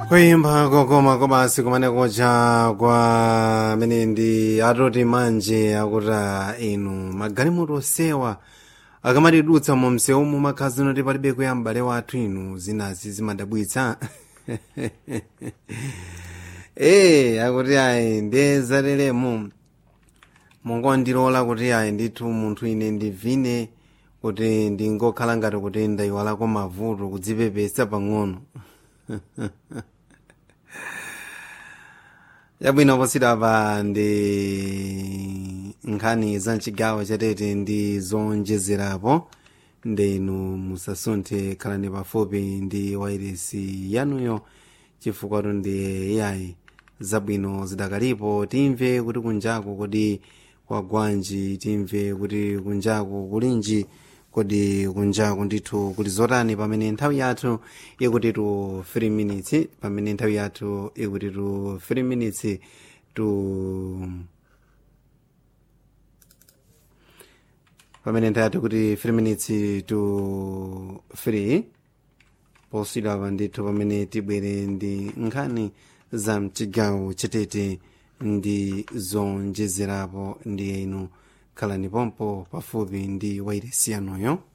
kuimba kokoma kobasi kumane koja kwa amene ndi atoti manje akuti inu magalimoto osewa akamatidutsa mu msewu mu makhazi noti palibe kuya m'bale wathu inu zinazi zimadabwitsa ee akuti ayi ndiye zateremu mungondilola kuti ayi ndithu munthu ine ndivine kuti ndingokhala ngati kuti ndayiwalako mavuto kudzipepesa pang'ono yabwino positapa ndi nkhani za mchigawo chatete ndi zonjezerapo ndi inu musasunthe khalani pafupi ndi wairesi yanuyo chifukwa ndi yayi zabwino zidakalipo timve kuti kunjaku kodi kwagwanji timve kuti kunjaku kulinji kodi kunjaku ndithu kuti zotani pamene nthawi yathu ikutitu 3 minutes pamene nthawi yathu ikutitu 3 minutes to pamene nthawi yathu kuti 3 minutes to 3 poswidapa ndithu pamene tibwere ndi nkhani za mchigawo chatete ndi zonjezerapo ndi inu khalani pompo pafupi ndi wairesi yanuyo